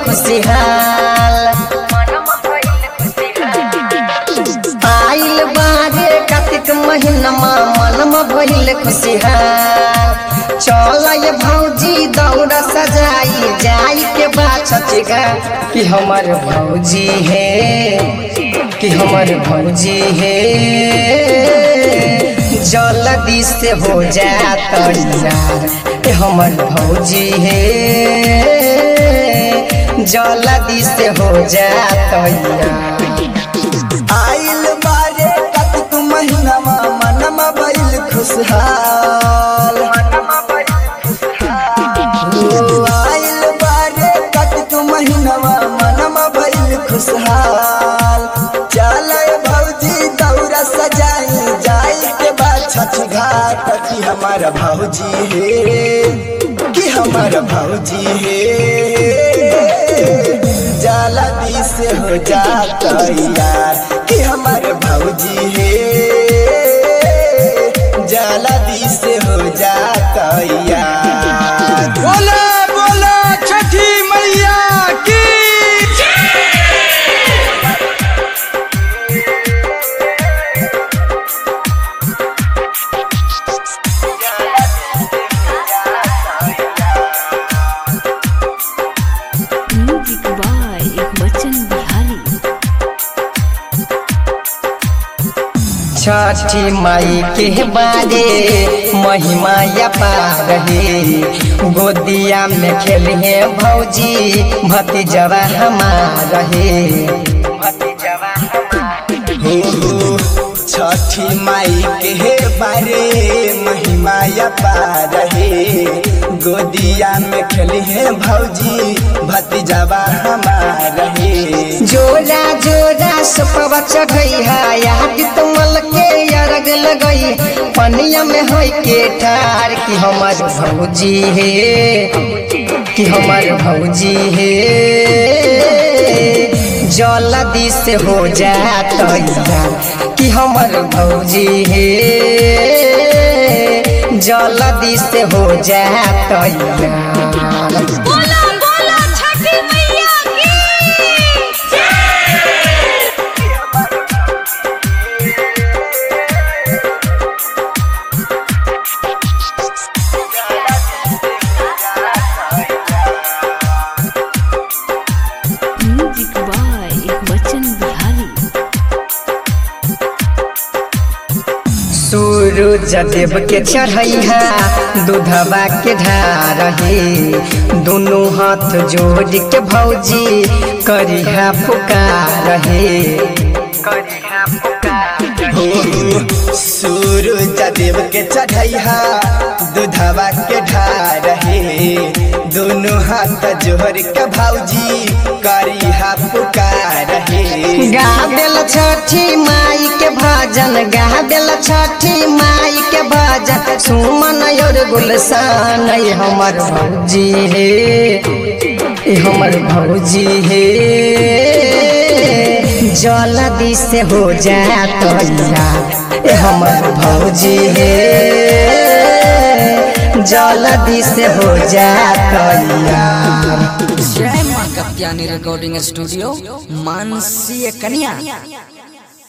खुशहाल आइल बारे कार्तिक महीनमा मनमा भइल खुशहाल चल ये भौजी दौड़ा सजाई जाई के बात छचिगा कि हमर भौजी है कि हमर भौजी है जल्दी से हो जा तैयार ए हमर भौजी है जल्दी से हो जा तैयार आइल बारे कार्तिक महीनामा मनमा भइल खुशहाल ओ, आइल बारे कार्तिक महीनामा मनमा भइल खुशहाल चल भौजी दौरा सजाई जाई के बाद छठ घाट कि हमारा भौजी है कि हमारा भौजी है जल्दी से हो जाता यार कि हमारे भौजी है जल्दी से हो जाता यार बोला बोला छठी मैया की म्यूजिक बाय बच्चन बिहारी छठी माई के बारे महिमा या पार है गोदिया में खेले भौजी भतीजवा हमार है हो हो छठी माई के बारे महिमा या पार है गोदिया में खेली है भौजी भतीजवा हमार है जोरा जोरा सुपवा चढ़ई है याद तुमल के अरग लगई पनिया में होई के ठार कि हमर भौजी है कि हमर भौजी है जल्दी से हो जा तैयार कि हमर भौजी है जल्दी से हो जा तैयार बोला बोला छठी मैया की म्यूजिक बाय बच्चन बिहारी सूरज देव के चढ़ैहा दूधवा के ढार हे दोनों हाथ जोड़ के भौजी करिहा पुकार हे करिहा पुकार हो सूरज देव के चढ़ैहा दूधवा के ढार हे दोनों हाथ जोड़ के भौजी करिहा पुकार हे गा देल छठी माई के भजन गा देल छठी माई के भजन सुमन और गुलशान ये हमर भौजी हे ये हमर भौजी हे जल्दी से हो जा तैयार ये हमर भौजी हे जल्दी से हो जा तैयार जय माँ कप्तानी रिकॉर्डिंग स्टूडियो मानसी कन्या